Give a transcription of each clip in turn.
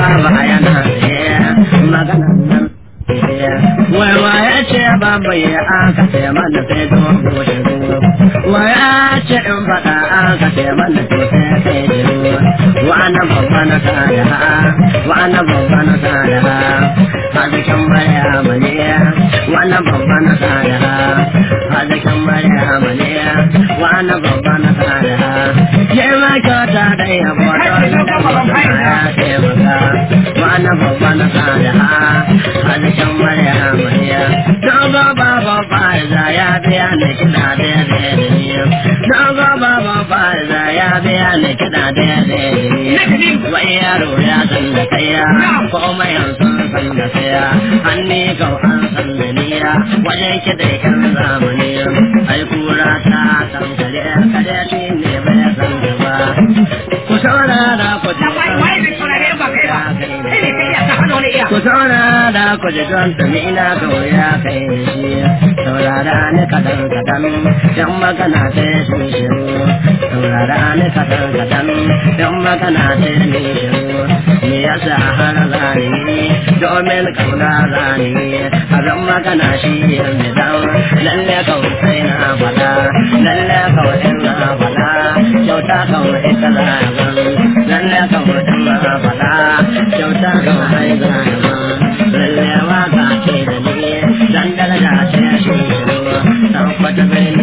baba yana magana nan wai waya ce babu ya aka ce mana sai dogo shiru waya ce in faɗa aka ce mana to sai sai shiru wa'ana babba na sada wa'ana babba na sada hazikin maryama ne wa'ana babba na sada hazikin maryama ne wa'ana babba na sada je ma kyauta da yabo don da ya taimaka wa'ana babba na sada hazikin maryama ne dogo baba faiza ya biya ni kiɗa da da ni dogo baba faiza ya biya ni kiɗa da da ni wai yaro ya san da kaya komai an san san da kaya hanni kau an san da niya wajen kiɗa kan zamani ai kura ta san kare kare shi ne bai san da ba ku saurara ku ku saurara ku ji don tuni ina kawai ya kai shi saurara ni kadan kadan yan magana sai su shiru saurara ni kadan kadan yan magana sai ni shiru me yasa har zani domin kauna zani abin magana shi yanzu dan lalle kawai sai na fada lalle kawai na fada kyauta kawai ita zaban lalle kawai na fada kyauta kawai zaban lalle waka ce da ni dan daraja ce shi tabbata birni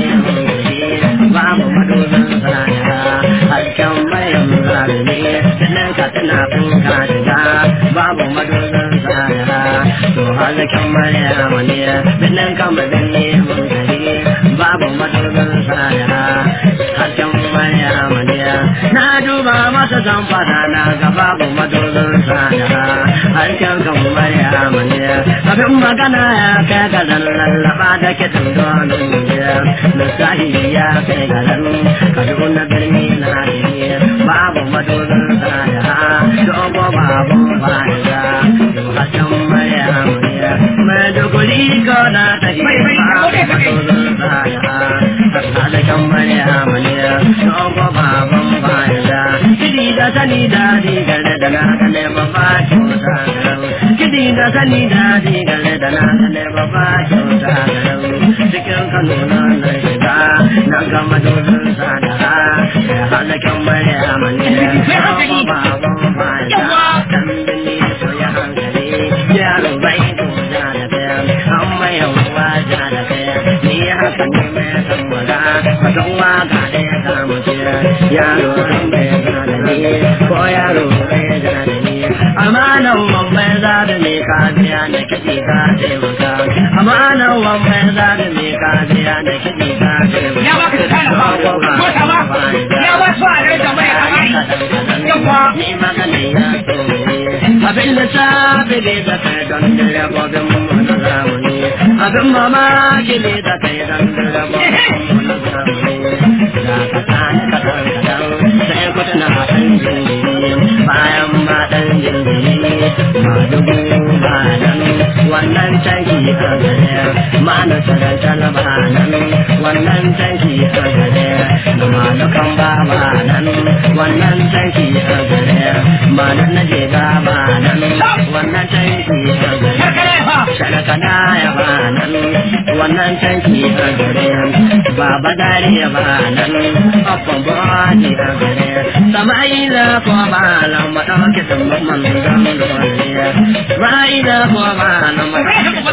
mun babu madubin sana hasken bayan zalimi sannan ka tana kun ka shiga babu madubin sana to hasken maryam ne sannan ka madani mun gari babu madubin sana hasken maryam ne na duba masa zamfara na ga babu madubin sana hasken kan maryam ne abin magana ya kai ga lallaba da kitin domin lissahi ya kai ga nan kaduna birni na ne babu madubin sada dogo babu fa'ida hasken maryam ne maiduguri ko na tafi babu madubin sada hasken maryam ne dogo babu fa'ida kidi da sani da digar da na kane babba kyauta kidi da sani da digar da na kane babba kyauta cikin kano na na shiga na gama dozin sadara da halakin maryam ne baban fada dan bini so ya hankali yaro bai ko da da bayan amma yawa da da bayan ni haka ne mai tambara fatan waka da ya samu kira yaro bai da da ni ko yaro bai da da ni amanan mamman za da me ka biya na kiɗi ka taimaka amanan mamman za da me ka biya na kiɗi ka taimaka ya baka da kana ba ko ta ba ya ba su a da mai amai yawa ni magana ya so abin da sabi ne da kai don dare gobin mu na zamani abin mamaki ne da kai don dare gobin mu na zamani da ka sani ka dan kadan sai ku tana san jinjiri bayan ma dan jinjiri ma dubu ba nan wannan tanki a gare ma na sarantar ba nan wannan tanki a gare da malukan ba ba nan wannan tanki a gare ma nan na je ba ba nan wannan tanki a gare shalakana ya ba nan wannan tanki a gare baba dare ya ba nan afon bani a gare sama'ila ko ba nan ma dauke tumban man dan dole ra'ida ko ba nan ma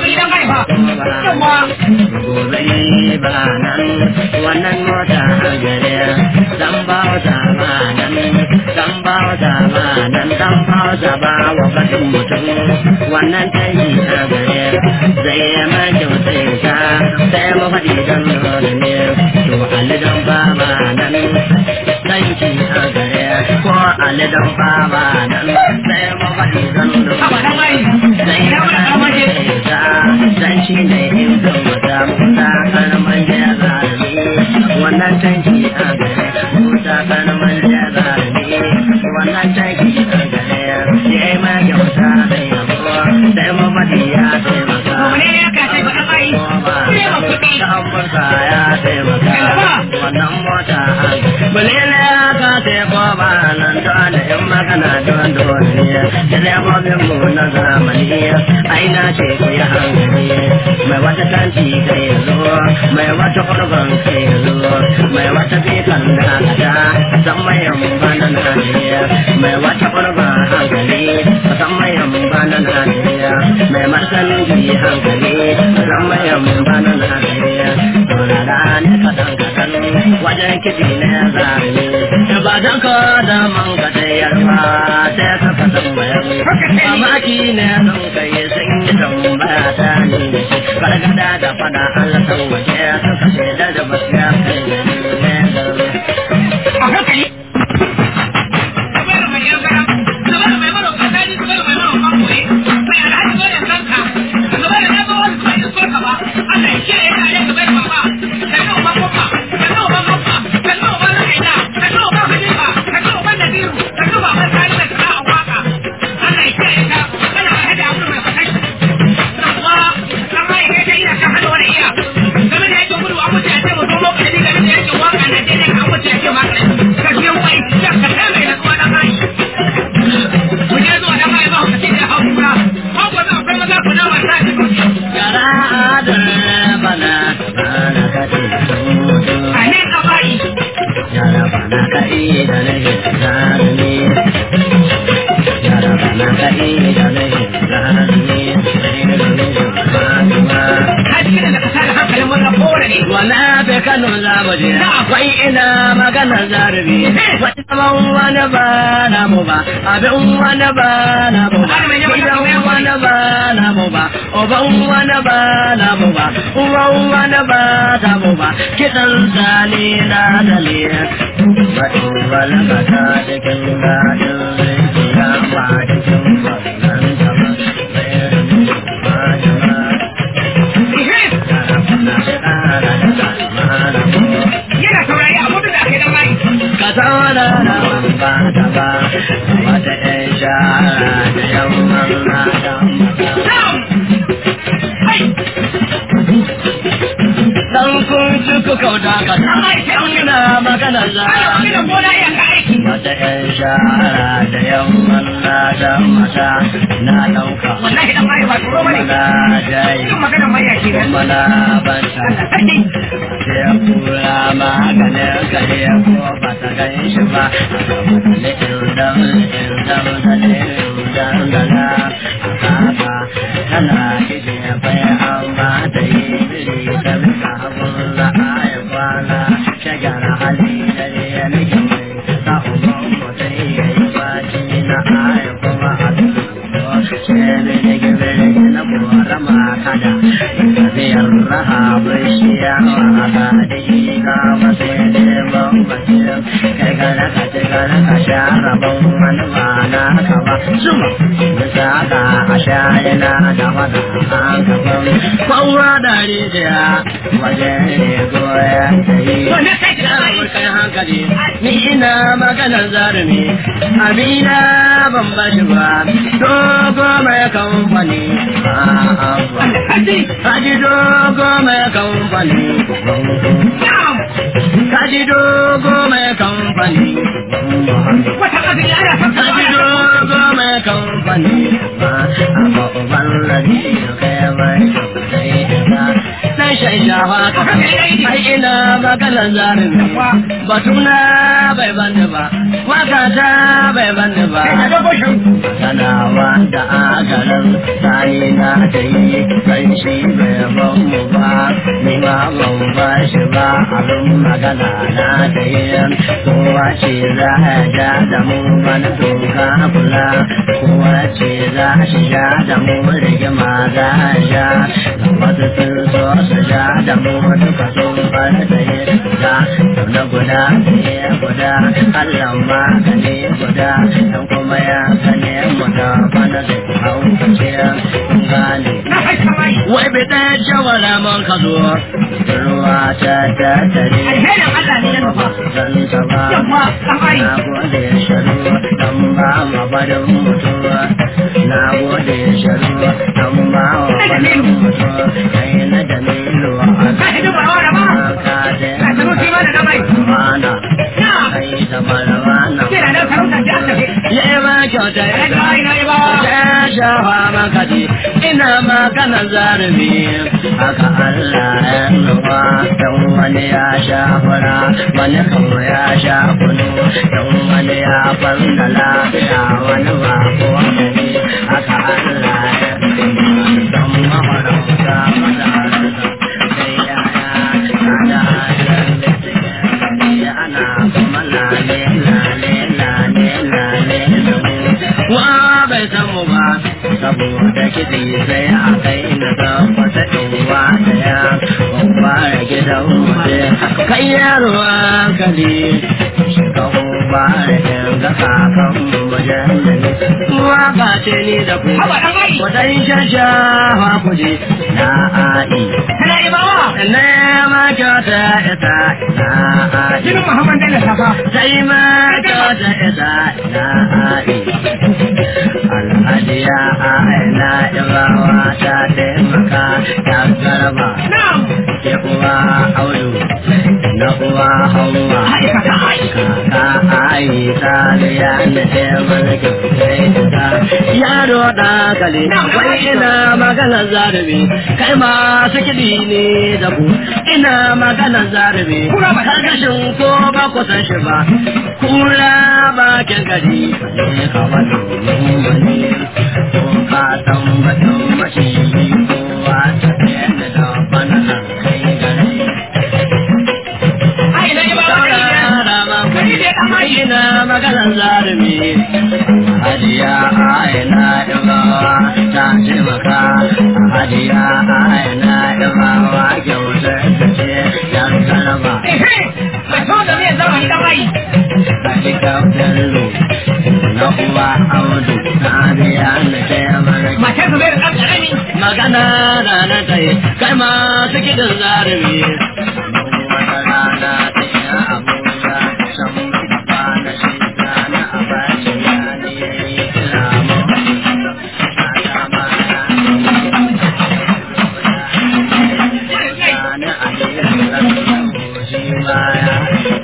gobe ba nan wannan mota a gare dan ba ta ba nan dan ba ta ba nan dan ba ta ba wa batun mutum wannan tayi a gare zai yi mai kyautai ta sai mu faɗi dan dole ne to alidan ba ba nan danki a gare ko alidan ba ba nan sai mu faɗi dan dole zai yi mai ta dan shi ne in zan mata musa karaman da zalimi wannan tanki a gare musa karaman da zalimi wannan tanki a gare ya yi ma kyauta da yabo sai mu faɗi ya taimaka Amurka ya taimaka wannan mota Balele ya ka taiko ba nan da in magana don dole da lambobin mu na zamani ai na ce ku yi hankali mai wata tanti kai zo mai wata kurban kai zo mai wata bikan da kada san mai yamba na naniya mai wata kurban hankali san mai yamba na naniya mai martani ji hankali san mai yamba na naniya Tuna da ne kadan kadan wajen kiɗi na zane ba dan ka da man ka tayar ba sai ka kasan bayan mamaki ne zan kai sun yi tambaya ta ni da shi gargada da fada Allah san waje suka shaida da basu ya kai ne a hankali Zubairu mai yan gara, Zubairu mai maro kasani, Zubairu mai maro makoye, mai alhaji zo ya sanka, Zubairu na zo wasu bai so ka ba, Allah ya kiyaye ka ne Zubairu baba, sannan uban gwamma, sannan uban gwamma, sannan uban Rakaina, sannan uban Hanifa, sannan uban Naziru, sannan baban Sani da sana'ar waka. Allah ya kiyaye ka, kana alhaji Abdul mai fasashi. Yawwa, an ma ya kai ina kan hannu wani iya. Game da yakin gudu an mutu ya ce mu zo lokacin da game da yakin waka na daidai an mutu ya ce ma ka je wai ya ka kai mai na zuwa da mai. Mu je zuwa da mai ba ku ce da hau kura. Hau ko za akwai maza ku na wasa da ku. Yara da bana bana kaɗe A ne ka bai. Yara bana kaɗe da lahin zane Yara bana kaɗe da lahin zane Ka ji da ka sa da hankalin wannan kowane ne. Wala bai Kano za mu je akwai ina maganar zarabi wani zaman wani ba na mu ba abin wani ba na mu ba gidan wani ba na mu ba uban wani ba na mu ba uwan wani ba ta mu ba kiɗan zane na daliya Baɗin wani ba ta cikin gadin rikiya ba cikin wannan gaba bayan ba jama'a Yana saurari a mutu da ake da mai. ka zauna da ba da ba wata ɗan shara da yamman mata Na'am. Hai. dan kun ci ku kauta ka ina magana za Ana wani da gona iya ka aiki. wata ɗan shara da yamman mata mata na ɗauka Wallahi dan mai ba tsoro bane. mana dai Yin maganar mai yake ne. kuma na banta Allah sarki. sai kura maganin kare ko ba ta gan shi ba ne irdam irdam da ne irdam da na haka tana ije bai amma da yi biri da bisa abun da aya kwana shagara hali da ne ya nake mai sa umar mutum ya yi baci na aya kuma a duk ce ne ne gebe na kora makada biyar raha bishiya a kadi ga masu neman bacin kai gana ka ci gana ka sha rabon wani ba na ka ba suma bisa ka a sha yana da wata an gaban kowa da rijiya waje ne goya ta yi To na kai da mai. kai hankali ni ina maganar zarumi amina ban bashi ba dogo mai kamfani a'a ba Sarki. Kaji dogo mai kamfani Na'am. Kaji dogo mai kamfani Wata ƙasa ya ana son ka Kaji ana son dogo mai kamfani Amma uban rabi da kai mai kamfani Dan shan shafa ka Ai ina maganar zarumi Batuna bai bani ba Wakata bai bani ba Kai ka dogo shi. sanawa da agaran sani na ta yi kan shi bai ban mu ba ni ma ban ba shi ba abin magana na ta yi kowa ce za a ja da mu bana doka kula kowa ce za a shi ja da mu rigima za a ja ga wasu sun so su ja da mu duka sun bar da yi da na guda ne guda Allah ma ka ne guda dan kuma ya sane mu da bana da hau ce gane Na kai ka mai. wai bai ɗaya shawara man ka zo ruwa ta ta tare Alherin Allah ne ya nufa. zan ta ba Yamma, ɗan ai. na gode sharu dan ba ma barin mutuwa na gode sharu dan ba ma barin mutuwa kai na da milo a Ka hidu ba wa da ba. ka da Ka sanu shi ma da na mai. mana Na'am. kai da marwana Kira nan sarauta ta aka ce. ya kyauta Ai, ita ai, ai, ba. ta shafa makaɗi ina magana zarumi haka Allah ya nufa dan wani ya sha fura wani kuma ya sha kunu dan wani ya farna lafiya wani ba ko wani haka Allah ya nufa dan maharauta madarasa sai yaya ana ajiyar da suke ana kuma lale lale lale lale da mu wa bai san mu ba saboda kiɗi sai a kai na tabbata in wa daya babba ya gidan mutu kai yaro hankali ka ba da yanga kakan mujallali waka ce ni da ku Haba ɗan ai. wadai shashawa kuje na a'i Kana ibawa. na ma kyauta ita na a'i Jinin Muhammad Bello Safa. sai ma kyauta ita na a'i alhajiya aina ibawa ta taimaka ta garba Na'am. ke uwa audu na uwa hawa Aikata ai. kaka ayi taliya na taimaka ta yaro da kale wai ina magana zarubi kai ma kiɗi ne da ku ina magana zarubi Kura ba ta kashin ko ba ku san shi ba kura bakin gari ne ka wani mummuni ko ka san batun mashi kowa ta tsaye da bana kai gari Ai, na ibawa kai ne. Kai ne ɗan ai. ina maganar zarumi hadiya aina ibawa ta taimaka hadiya aina ibawa kyautar da ce yan karama Ehe. Mai so da zai zama ɗan ai. Hakika bello na uwa audu na biya na taimaka Matar su bai da ɗan ƙarami. magana da na tsaye kai masu kiɗin zarumi wata rana ta yi abuja can ba na shi na abaci ya ne ya yi kira mu ta ma ya na a yi shi baya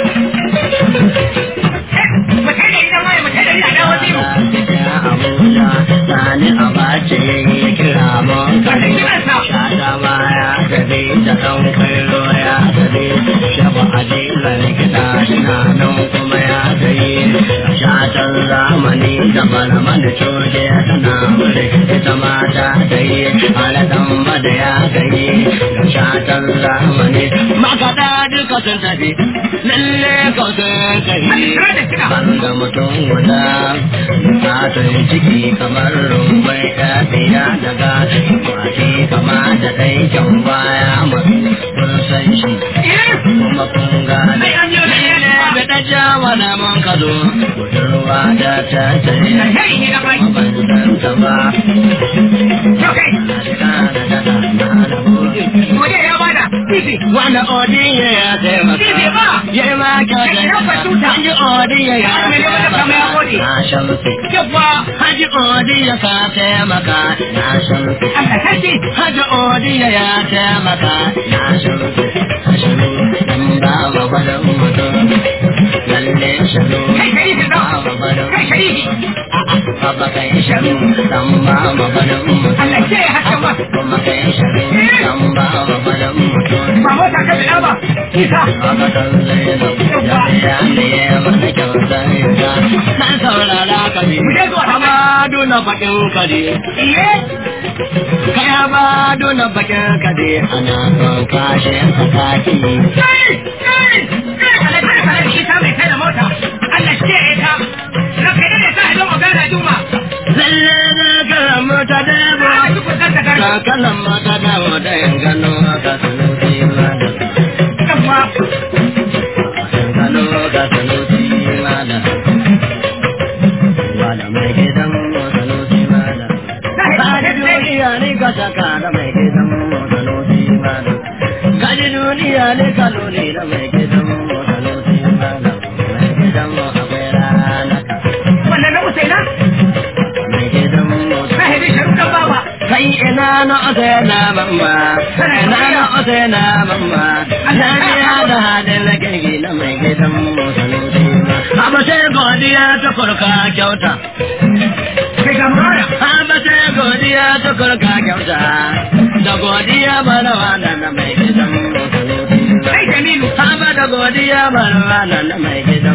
Mace da ita mai mace da ita dawo zero. Abuja, sani abace ya kira mun Wata kiransa. Shata baya tafi da ɗan kallo ya tafi Shaba ajilar kiɗa suna nan kuma ya tafi Shatan zamani da malaman da coke tana wuri ita mata ta yi Alaɗan bada ya tafi da shatan zamani Makaɗa duka sun tafi lalle ka sun tafi Banda mutum guda Fatan ciki kamar rumbai ɗaɗiya daga Kwati kama da ɗai kyan baya masu kun san shi Kuma kun gane Ai, an yi wani Lalle da ta ja wani mun ka zo Budurwa da ta tsaye Kai ne ɗan ai. Ban san ta ba Yau kai. Na da da da da na da buɗe Waje ya bada. Titi. Wanda Odiya ya taimaka. Shi ne ba. Ya yi ma kyautar. Ya fa tuta. Wanda Odiya ya Har mai yawan da kama ya gode. Na shamsi. Yawwa. Haji Odiya ka taimaka. Na shamsi. Allah sarki. Haji Odiya ya taimaka. Na shamsi. Shiru dan ba ma gwadon mutum. Lalle shiru. Kai sharifi Ba ɗan. ma gwadon Kai sharifi. Baba kai shiru dan ba ma gwadon mutum. Allah ce ya haka ba. Kuma kai shiru dan ba ma gwadon mutum. Ba mota ka biɗa ba. Isa. Na saurara ka bi, Mu je zuwa ta mai. Amadu na bakin kare, Iye. kai Amadu na bakin kare, ana son kashe sakaki. Kai. Kai. Kai. Allah kada ka da isa mai kai da mota. Allah ce ya ta. Raka ne da sa idan magana juma. Lalle na kalan mota Ana dabo, ji kusan ta ka gari. kalan mota dabo da yin gano ka sanusi mana. Yawwa. Gano ka sanusi mana. Wala mai gidan sanusi mana. Kaji duniya ne ka saka da mai gidan motsalosi mana. Kaji duniya ne ka lone da mai gidan motsalosi mana. Mai gidan mu akwai rana ka. Wannan na Usaina. Mai gidan motsalosi. Sahibi sharukan bawa. Kai ina na ose na mamma. Ina na ose na mamma. Na biya da hadin na kirgi na mai gidan motsalosi mana. Abu sai godiya ta kurka kyauta. godiya tukur ka kyauta da godiya barawa na na mai gidan Kai Jamilu. Haba da godiya barawa na na mai gidan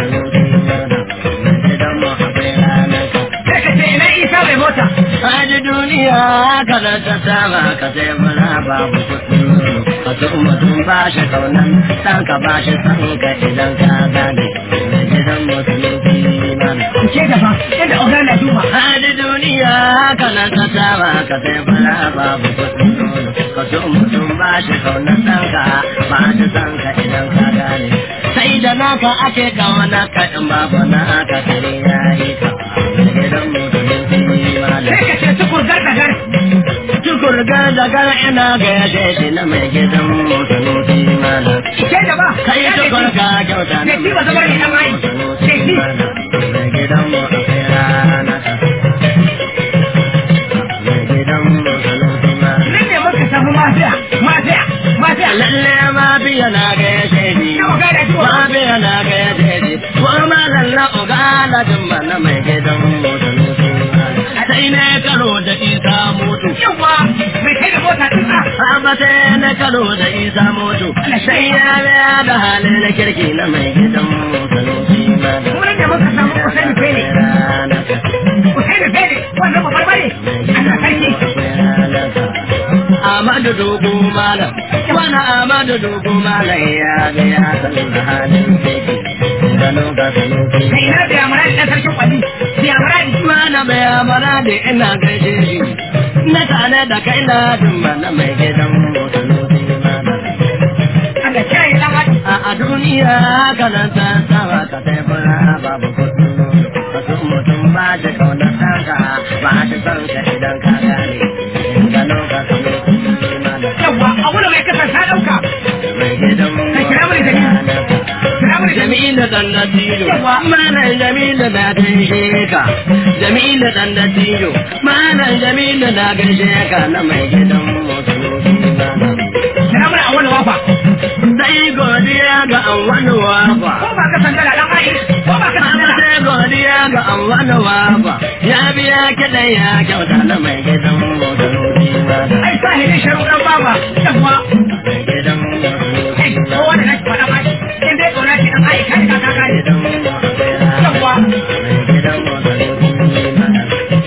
gidan mu akwai ranar ka Sai ka ce ina Isa mai mota. Haji duniya kada ta saba ka sai mura babu kuɗi ka so mutum ba shi kaunan san ka ba shi san ka idan ka gane gidan musulunci mana. Ce gaba, yadda oga na duba. Haji duniya kada ta saba ka sai mura babu kuɗi ka so mutum ba shi kaunan san ka ba shi san ka idan ka gane. Sai da naka ake kawana ka in babu naka kare ya yi ka gidan musulunci mana. Sai ka ce tukur garka gar. Tukur gazagar ina ga yashe shi na mai gidan musulunci mana. Ce gaba. Kai tukur ka kyauta na Da shi ba zama ne ɗan ai. Da shi. Mai gidan mu akwai rana ta. Mai gidan musulunci mana. Nan ne muka samu mafiya, mafiya, mafiya. Lalle ma biya na ga yashe shi. Na oga na duba. Ma biya na ga yashe shi. Ko ma lalla oga na jimba na mai gidan musulunci mana. Sai ne karo da isa mutu. Yawwa, mai kai da mota ɗin a. Abata na karo da isa moto, sai ya biya da halin na kirki na mai gidan sanusi mana. Mu nan ne muka samu Usaini Fele. Usaini Fele, wannan babbar bane. Allah sarki. Amadu dogo malam, wani Amadu dogo malam ya ga ya san da halin kirki. Gano ga sanusi. Kai ina da yamara da sarkin kwali. Da yamara da Mana bai amara da ina gaishe shi, na tare da kai na dumba na mai gidan sanusi mana. Allah kiyaye dan adam. a a duniya kanan ta sama ka sai fara babu kuɗi ka so mutum ba da kaunar tanka ba da son ka idan ka gane in gano ka kano mana Yawwa, a wurin mai kasar ta ɗauka. mai gidan Kai kira mini Jamilu. Kira mini Jamilu. Jamilu dan da tilo Yawa. malam Jamilu na gaishe ka Jamilu dan da tilo malam Jamilu na gaishe ka na mai gidan musulunci mana Kira mini a wani wafa. sai godiya ga an wani wafa Ko ba ka sandala dan ai. Ko ba ka Amma sandala. sai godiya ga an wani wafa ya biya kiɗan ya kyauta na mai gidan motarori mana. Ai sahibin sharuɗan baba. Yawwa. Mai gidan Kai, motarori kowa da nake faɗa ma. In dai ƙauna ce dan ai, kai ka ka kai. gidan motarori Yawwa. Mai gidan motarori mana.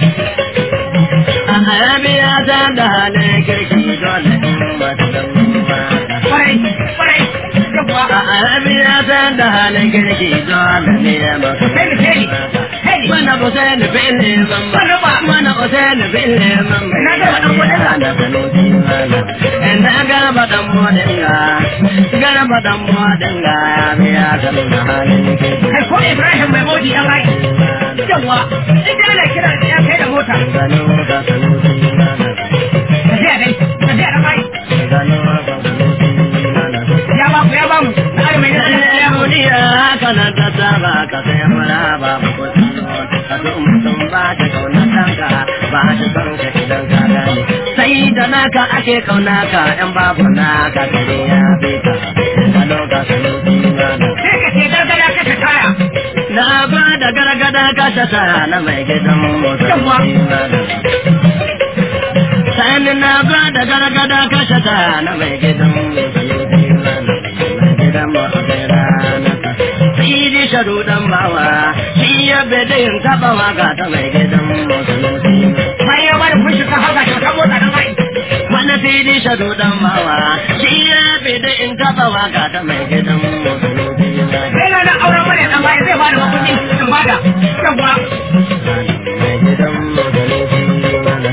A ya biya ta da halin kirki dole in masu dan Kwarai, kwarai. Yawwa. A ya biya ta da halin kirki dole ne masu Sai ni sai ni. Sai ni. Mana Hussein fili mamma Mana Hussein fili mamma Na gaba dan bodinga. Na sanusi mana Na gaba dan bodinga Garba dan bodinga Ya biya sanu na halin ke Kai ko Ibrahim mai modi dan ai. Yawwa. In dai ana kira da ya kai da mota. Gano ka sanusi mana Tafiya dai. Tafiya dan ai. Gano ka sanusi mana Ya ba ku ya ba mu. Na ai mai nasa ya mu. Duniya kana ta saba ka sai mara ba mu kuɗi ka so mutum ba ta kauna kanka ba ta son ka idan ka gane sai da naka ake kauna ka yan babu naka kare ya bi ka ka loka ka loki mana Sai ka ce gargada ka ta kaya. na ba da gargada ka ta sa na mai gidan motsa Yawwa. Sani na ba da gargada ka ta sa na mai gidan motsa mana mai gidan motsa rana Sidi sharu dan bawa shi ya bede yin taba waka ta mai gidan motsa Bayan ya bada kun shiga haka ta mota dan ai. Wani sidi sharu dan bawa shi ya bede yin taba waka ta mai gidan motsa Sai na na auren mana dan ai zai bada makuɗi in bada. Yawwa. mai gidan motsa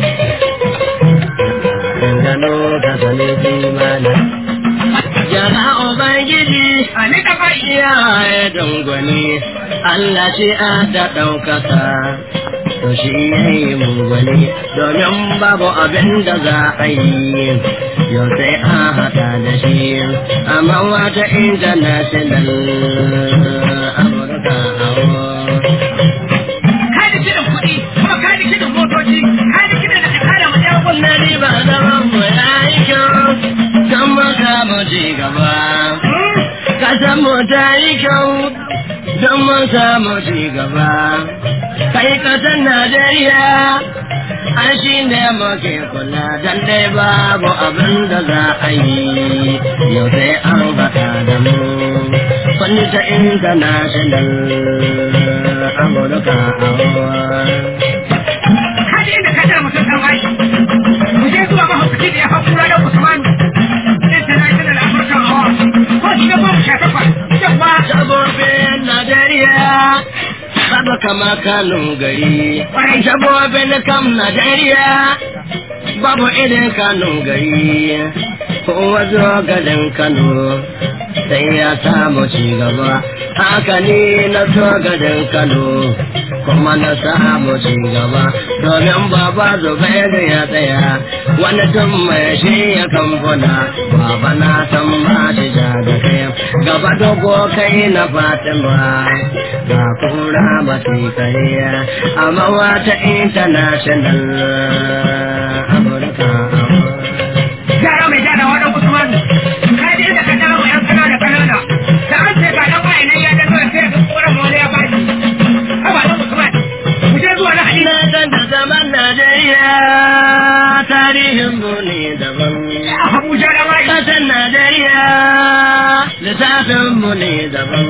Gano ka sani mana Jama'a Ubangiji A ni dan ai. iyaye dangwani Allah shi a da ɗaukaka to shi ya yi mugwani domin babu abin da za a yi yau sai a haɗa da shi amma wata international amurka hawa Ka da kiɗan kuɗi kuma ka da kiɗan motoci ka da kiɗan da ka kare mu ɗaya na riba zaman mu ya yi kyau kan mu samu ci gaba kasan mu ta yi kyau don mun samu ci gaba kai kasan najeriya an shi ne muke kula dan dai babu abin da za a yi yau sai an haɗa da mu fanni ta international amurka kaji inda ka tara mutum ɗan wani mu je zuwa mahaukaci da ya hau kura da usman international african hour ko shi ga goma sha takwas yawa sabobin najeriya babu kama kanun gari sabobin kam najeriya babu irin kanun gari kowa zo garin kano sai ya samu cigaba haka ni na so garin kano kuma na samu cigaba domin baba zubairu ya tsaya wani tun mai shi ya kamfuna baba na san ba shi ja da kai gaba dogo kai na fatima ga kura masu kariya amma wata international amurka yara mai jana wa ɗan usman kaji inda ka tara mu yan kanana kanana da an ce ga ɗan wani nan ya dano ya sai ga kura mawale ya bani haba ɗan usman mu je zuwa na hadisi Ina san da zaman Najeriya tarihin mu ne daban. Abuja da wani Kasan Najeriya lissafin mu ne daban.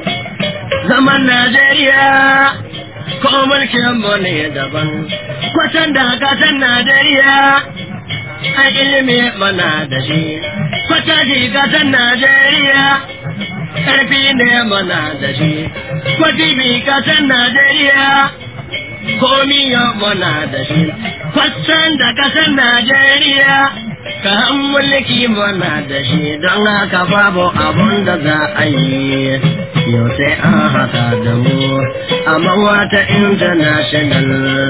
Zaman Najeriya ko mulkin mu ne daban. Kwatan da kasan Najeriya a ilimi mana da shi. Kwata shi kasan Najeriya ƙarfi ne mana da shi. Kwati bi kasan Najeriya komi ya muna da shi kwatsan da kasar Najeriya ka an mulki muna da shi don haka babu abun da za a yi yau sai an haka da mu amma wata international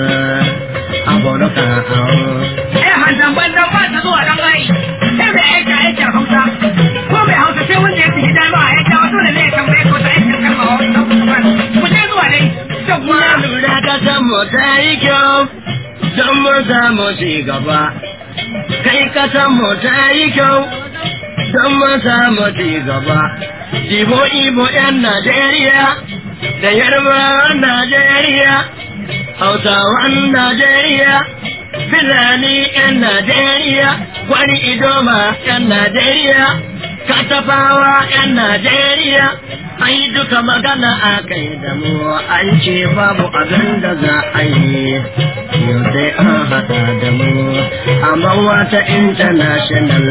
amurka eh hanzan bandan ba ta zuwa dan ai sai mai aika aikin hausa ko mai hausa sai wanda ya fi jami'a ya jawo dole ne ya tambaye ko ta aikin kalma wa ɗan usman mu je zuwa dai yawwa na lura kasar mu ta yi kyau don mun samu ci gaba kai kasar mu ta yi kyau don mun samu ci gaba Ibo Ibo ‘yan Najeriya da Yarbawan Najeriya, Hausawan Najeriya, Fulani ‘yan Najeriya, Gwani Idoma ‘yan Najeriya, Katafawa ‘yan Najeriya, an yi duka magana a kai da mu an ce babu abin da za a yi yau sai an haɗa da mu amma wata international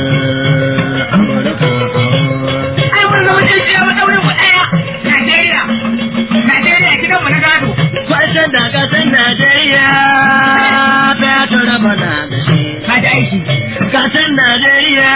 amurka ai mun zama jin tsaye madaurin mu ɗaya Najeriya Najeriya gidan mu na gado Kwata da ƙasar Najeriya ta tura bana da shi. ka ji aiki Ƙasar Najeriya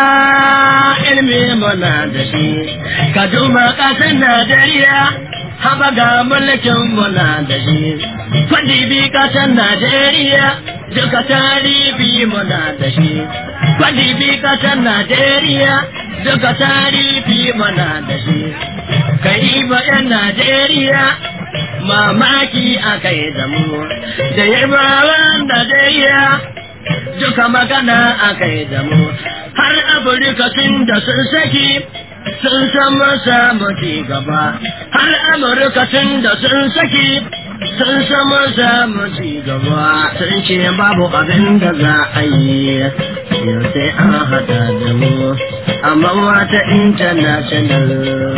ilmi muna da shi. Ka duba ƙasar Najeriya haba ga mulkin muna da shi. Kwadi bi ƙasar Najeriya duka tarihi muna da shi. Kwadi bi ƙasar Najeriya duka tarihi muna da shi. Kai ba 'yan Najeriya mamaki a kai da mu da yarbawan Najeriya duka magana a kai da mu har Afirka tun da sun saki sun san masa ci gaba har Amurka tun da sun saki sun san masa ci gaba sun ce babu abin da za a yi yau sai an hada da mu amma wata international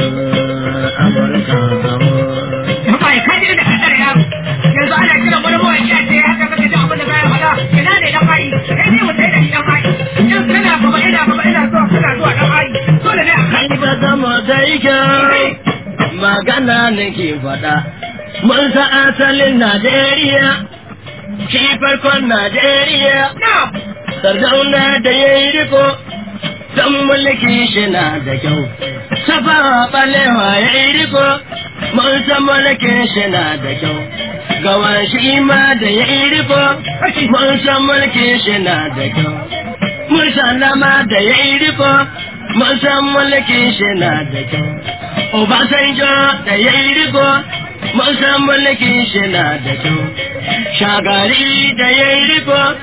Amurka Bai ka je da kadar yaro yanzu ana kiran wani mawaki a ce ya haka kake jin abin da baya faɗa ina ne dan mai kai ne mu sai da shi dan mai in kana gaba ina gaba ina zuwa kana zuwa dan mai dole ne a kai kai ba zama sai kyau magana nake faɗa mun sa asalin Najeriya shi farkon Najeriya na sardauna da ya yi riko don mulki shi na da kyau safa balewa ya yi riko mun san mulkin shi na da kyau gawan shi ma da ya yi riko mun san mulkin shi na da kyau Musalama da ya yi riko, mun san mulkin shi na da kyau. Obasanjo da ya yi riko, mun san mulkin shi na da kyau. Shagari da ya yi riko,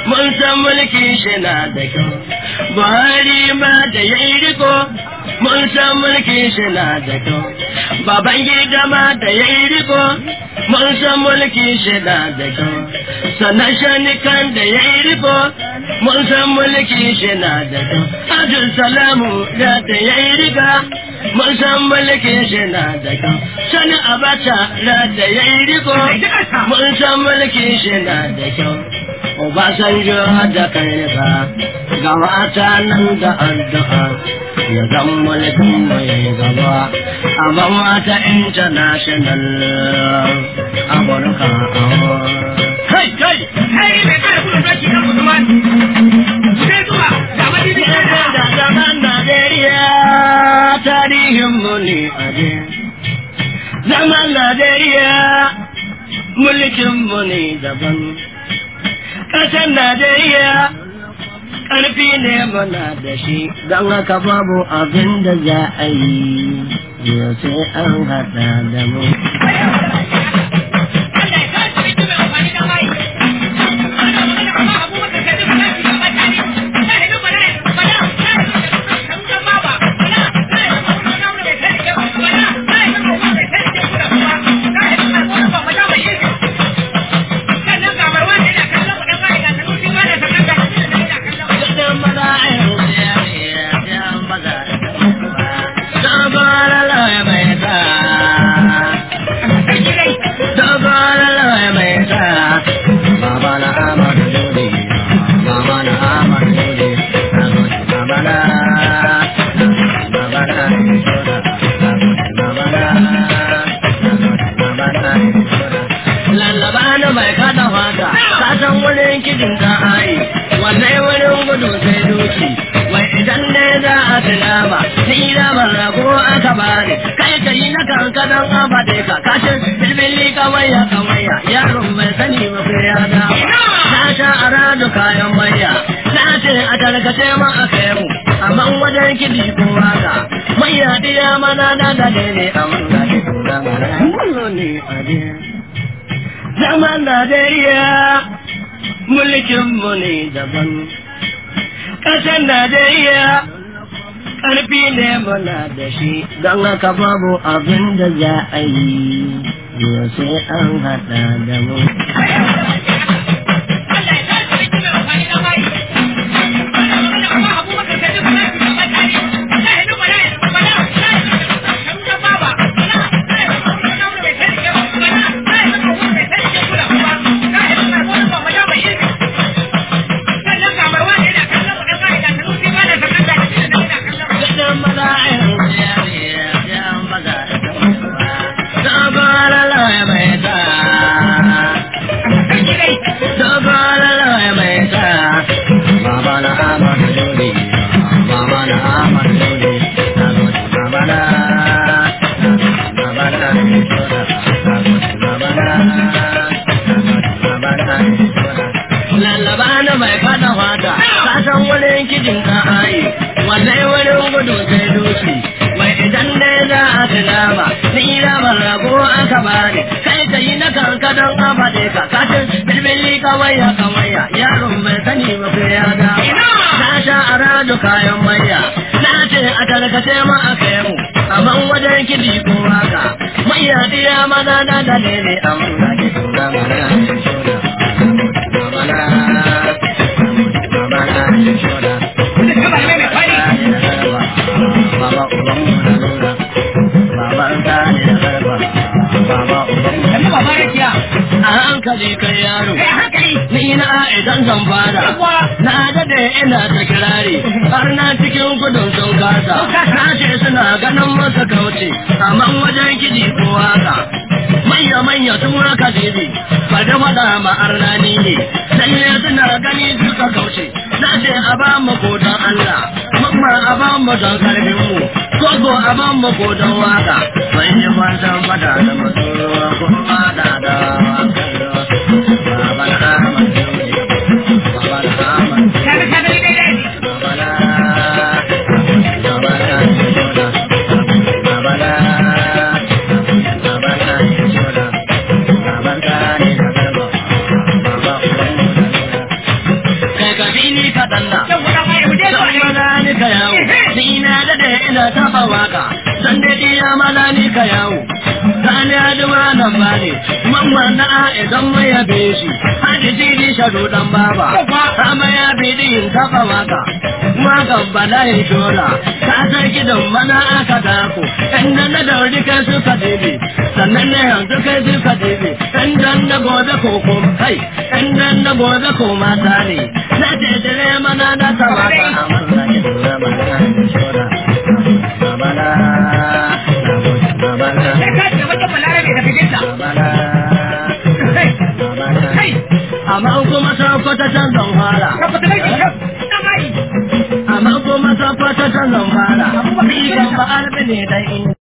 mun san mulki shi na da kyau buhari ma da ya yi riko mun san mulki shi na da kyau baban gida ma da ya yi riko mun san mulki shi na da kyau sannan shanikan da ya yi riko mun san mulki shi na da kyau abdul salamu da da ya yi riga mun san mulki shi na da kyau sani abacha da da ya yi riko mun san mulki shi na da kyau Obasanjo da kai ba ga mata nan da addu'a ya zan mulkin mai gaba amma mata international amurka kai kai kai mai kare kudin zaki na musulman sai zuwa ga madidi da zaman Najeriya tarihin mu ne aje zaman Najeriya mulkin mu ne daban ƙasar Najeriya ƙarfi ne muna da shi don haka babu abin da za a yi yau sai an haɗa da mu. kadan abade ka kashin bilbili kawaya kawaya yaron mai sani ba sai ya da na sha aradu kayan maya na ce a tarkace ma a kai mu amma wajen kidi ko waka maya diya mana na da ne a wanda ke tura mara ne a zaman Najeriya mulkin mu ne daban ƙasar Najeriya ƙarfi ne muna da shi don haka babu abin da za a yi yau sai an haɗa da mu. kayan manya na ce a tarkace ma a kai mu amma wajen kidi ko haka manya diya mana na da ne ne amma ke tura mana Baba uban mu na nuna, baba ta ne da garba, baba uban mu a hankali kai yaro, ni na idan zan fara, na dade ina ta kirari, har na cikin gudun sun kasa, na ce suna ganin masa kauce, amma wajen kiji ko haka. Manya manya sun haka zibi, ba da faɗa ma arnani ne, lalle suna gani suka kauce, na ce a ba mu kodan Allah, mamma a ba mu don karfin mu, koko a ba mu kodan waka, ban yi fatan fada da matsoro kuma da da wakallo. Baba na Ahmad Baba na Ahmad ina taɓa waka san dai iya mana ni ka yawo sani aduma nan ba ne mamman na a idan mu yabe shi hadi sidi shaɗu ɗan baba sama ya bi din taɓa waka wakan bala ya shola ka san gidan mana aka dako inda na dauri kai suka dibe sannan na yanzu kai suka dibe inda na gobe ko kuma kai inda na gobe ko mata ne na ce dire mana na taɓa ka amma na gidan mana ya shola babala babala Sai ka ce wajen balarabe da fitinta. babala Kai, babala kai, amma kuma ta kwata can zan fara ka fita kai kyau. Dan mai. amma kuma ta kwata can zan fara ni kan ba arbi ne dan in